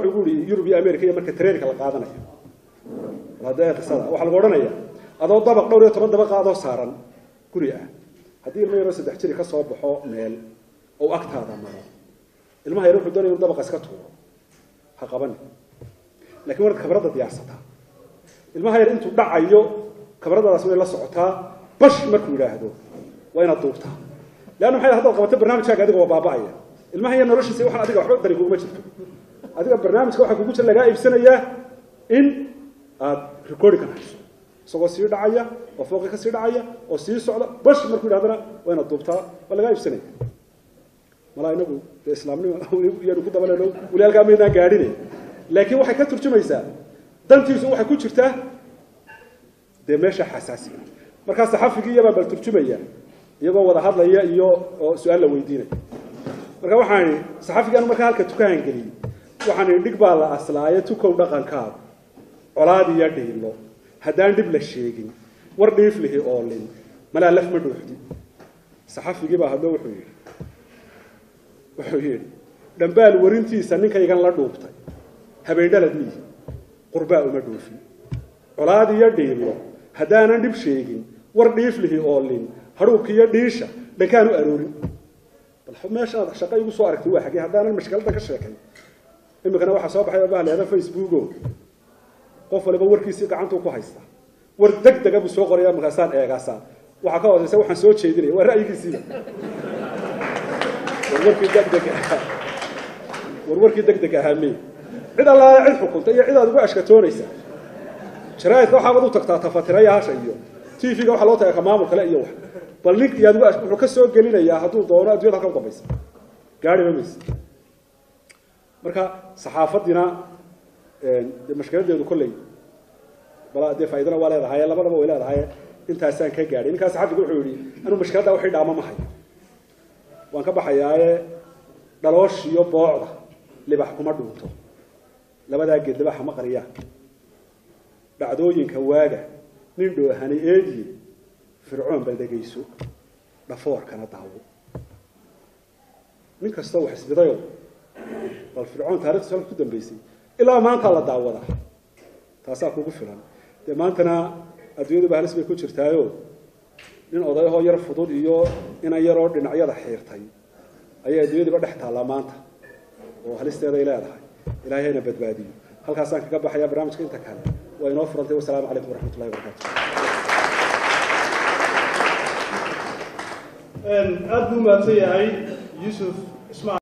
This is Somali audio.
wuxuu yidhi yurub iyo america iyo marka tareenka la qaadanayo hadda qisada waxaa lagu odhanaya adoo dabaq dhowr iyo toban dabaqa adoo saaran guri ah haddii ilmo yaroo saddex jiri ka soo baxo meel oo agtaada maro ilmaha yar wuxuu doonaya inuu dabaqa iska tuuro ha qabani lakin waad kabradda diyaarsataa ilmaha yar intuu dhacayo kabradadaas way la socotaa bash markuu yidhaahdo waa inaad duubtaa leanna maxay haddaad qabato barnaamijkaaga adiga waa baaba'aya ilmaha yar noloshiisa waxaan adiga waxba dari kuguma jirto adiga barnaamijka waxaa kugu jira lagaa iibsanayaa in aad recording ka hayso isagoo sii dhacaya oo fooqi ka sii dhacaya oo sii socda bash markuu yidhahdana waa inaad duubtaa waa lagaa iibsanaya malaa inagu dee islaamnimo yaanu ku dabaleno weli halkaa maynaan gaadhine laakiin waxay ka turjumaysaa dantiisu waxay ku jirtaa dee meesha xasaasiga markaa saxafigii iyabaa bal turjumaya iyagoo wada hadlaya iyo oo su-aal la weydiinaya marka waxaan idhi saxafigaan markaa halka tukahan geliyey waxaan idhi dhig baa la aslaaye tukow dhaqankaada colaad iyo dhiilo haddaan dhib la sheegin war dhiif lihi oolin malaa laf ma dhuuxdi saxafigii baa hadlo wuxuu yidhi wuxuu yidhi dhambaal warintiisa ninkaygan la dhuubtay habeendhalad miihi qurbaa uma dhuufin colaad iyo dhiilo haddaanan dhib sheegin war dhiif lihi oolin hadhuubka iyo dhiisha dhankaan u aroorin bal meeshaad shaqo igu soo aragtay waa xagee haddaanan mashkiladda ka sheekay iminkana waxaa soo baxay baa leeda facebooko qof waliba warkiisii gacantuu ku haystaa war deg dega buu soo qoraya markaasaan eegaasaa waxaa ka hooseysa waxaan soo jeedinaya waa ra'yigiisiiba warwarkii degdeg ahaa warwarkii degdeg ahaa me cid allaale cid xukunta iyo cid aad ugu ashkatoonaysa jaraaidka waxaabad u tagtaa tafatirayaasha iyo t v-ga waxaa loo tagaa ka maamul kale iyo wax bal nin iyo adigu wuxuu ka soo gelinayaa hadduu doono addunyada halka u dambaysa gaadhiba mayse marka saxaafadiina de mashkiladeedu kolley bala dee faaidana waa leedahay labadaba way leedahay intaasaan ka gaadhay ninkaa saxafigu wuxuu yihi anuu mashkiladda waxay dhaama ma hayo waan ka baxayaaye dhaloosh iyo boocda libax kuma dhuunto labadaa geed libaxa ma qariyaan dhacdooyinka waaga nin dhoohani eediye fircoon bal dhegayso dhafoorkana daawo nin kastoo wax isbidayo bal fircoon taarikhdiisa halka ku dambeysay ilaa maanta la daawadaa taasaa kugu filan dee maantana adduunyadu halis bay ku jirtaayo nin odayahoo yar fudud iyo inan yaroo dhinacyada xiirtay ayay adduunyadiiba dhex taallaa maanta oo halisteeday leedahay ilahay hayna badbaadiyo halkaasaan kaga baxaya barnaamijka inta kale waa inoo furantay wasalaamu calaykum waraxmat ullahi wabarakatu aada buu mahadsan yahay yuusuf ismail